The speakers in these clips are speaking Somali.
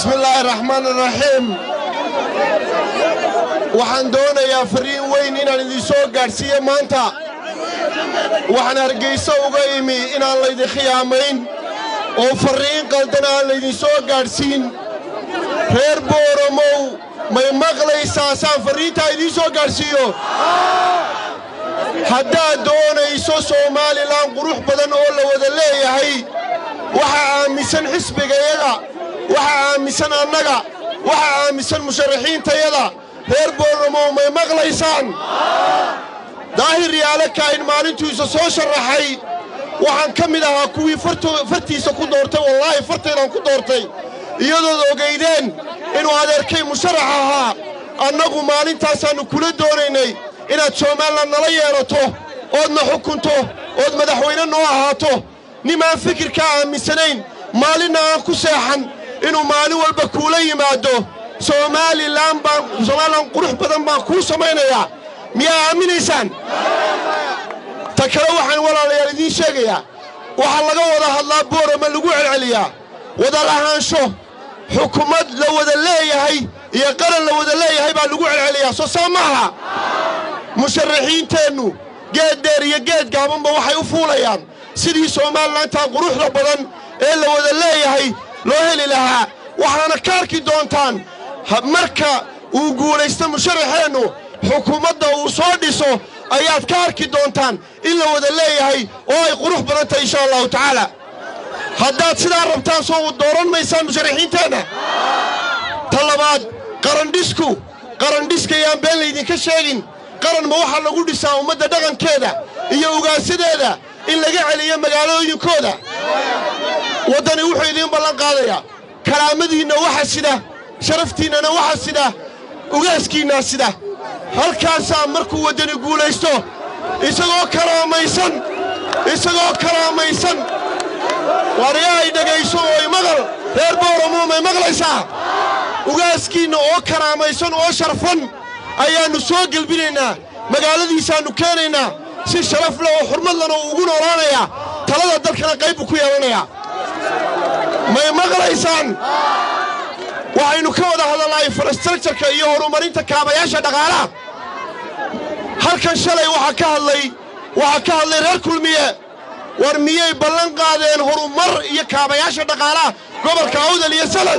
bismillaahi raxmaan raxiim waxaan doonayaa fariin weyn inaan idinsoo gaadhsiiyo maanta waxaan hargayso uga imi inaan laydin khiyaamayn oo farriin qaldan aan laydinsoo gaadhsiin reer booromow may maqlaysaa saan farriintaa idiin soo gaadhsiiyo haddaad doonayso somalilan qurux badan oo la wada leeyahay waxaa aaminsan xisbigayaga waxaa aaminsan annaga waxaa aaminsan musharaxiintayada reer boornamow may maqlaysaan daahir yaale kaahin maalintuisa soo sharaxay waxaan ka mid ahaa kuwii fartiisa ku doortay wallaahi fartaydaan ku doortay iyadood ogaydeen inuu adeerkay musharax ahaa annagu maalintaasaannu kula doonaynay inaad somalilan nala yeelato oodna xukunto ood madaxweyne noo ahaato nimaan fikirkaa aaminsanayn maalinna aan ku seexan inuu maalin walba kuula yimaado somalilan baan somalilan qurux badan baan kuu samaynayaa miyaa aaminaysaan ta kale waxaan walaalayaal idiin sheegayaa waxaa laga wada hadlaa boorama lagu celceliyaa wada lahaansho xukumad la wada leeyahay iyo qaran la wada leeyahay baa lagu celceliyaa soo saa maaha musharaxiinteennu geed dheer iyo geed gaabanba waxay u fuulayaan sidii somalilantaa quruxda badan ee la wada leeyahay loo heli lahaa waxaana ka arki doontaan marka uu guulaysto musharaxeennu xukuumadda uu soo dhiso ayaad ka arki doontaan in la wada leeyahay oo ay qurux badan tahay insha allahu tacaala haddaad sidaa rabtaan soo dooran maysaan musharaxiinteenna ta labaad qarandhisku qarandhiska yaan been laydinka sheegin qaran ma waxaa lagu dhisaa ummadda dhaqankeeda iyo ugaansadeeda in laga celiyo magaalooyinkooda waddani wuxuu idiin ballan qaadayaa karaamadiinna waxa sida sharaftiinnana waxa sida ugaaskiinnaa sida halkaasaa markuu waddani guulaysto isagoo karaamaysan isagoo karaamaysan waryaa ay dhegayso oo imaqal reer booramuu may maqlaysaa ugaaskiinna oo karaamaysan oo sharfan ayaannu soo gelbinaynaa magaaladiisaannu keenaynaa si sharaf leh oo xurmad lana uu ugu noolaanayaa talada dalkana qayb buu ku yeelanayaa may maqlaysaan waxaynu ka wada hadalnaa infrastructureka iyo horumarinta kaabayaasha dhaqaalaha halkan shalay waxaa ka hadlay waxaa ka hadlay reer kulmiye war miyay ballan qaadeen horumar iyo kaabayaasha dhaqaalaha gobolka awdal iyo salal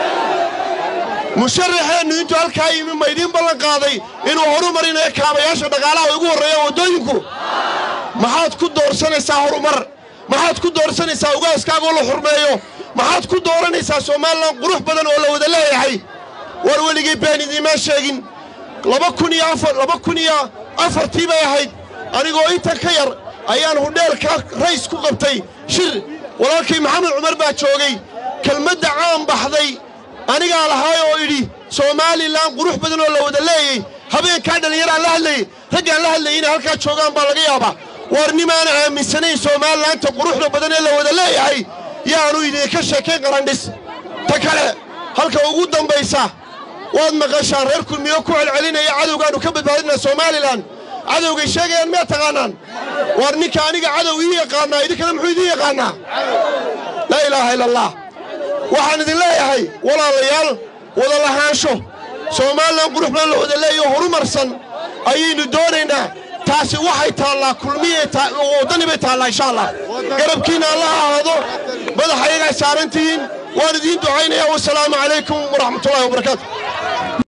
musharaxeennu intuu halkaa yimi ma idiin ballan qaaday inuu horumarinayo kaabayaasha dhaqaalaha ugu horreeya waddooyinku maxaad ku doorsanaysaa horumar maxaad ku doorsanaysaa ugaaskaagoo la xurmeeyo maxaad ku dooranaysaa somalilan qurux badan oo la wada leeyahay war weligii been idiimaa sheegin laba kun iyo afar laba kun iyo afartii bay ahayd anigoo intan ka yar ayaan hudheelka rays ku qabtay shir walaalkay maxamed cumar baa joogay kelmadda caan baxday anigaa lahaay oo idhi somalilan qurux badan oo la wada leeyay habeenkaa dhallinyaraan la hadlayey raggaan la hadlayay inay halkaa joogaan baa laga yaabaa war nimaan aaminsanayn somalilaanta quruxda badan ee la wada leeyahay yaanu idinka sheekayn qarandhis ta kale halka ugu dambaysa waad maqashaan reer kulmiyo ku celcelinaya cadowgaannu ka badbaadinaa somalilan cadowgay sheegayaan miyaad taqaanaan war ninka aniga cadow ii yaqaannaa idinkana muxuu idiin yaqaannaa laa ilaaha ila allah waxaan idin leeyahay walaalayaal wada lahaansho somalilan qurux badan la wada leeyaho horumarsan ayaynu doonaynaa taasi waxay taallaa kulmiyay waddani bay taallaa insha allah garabkiinna alla ha ahaado madaxa iyagaa saaran tihiin waan idiin ducaynayaa wasalaamu calaykum waraxmatullahi wabarakaatu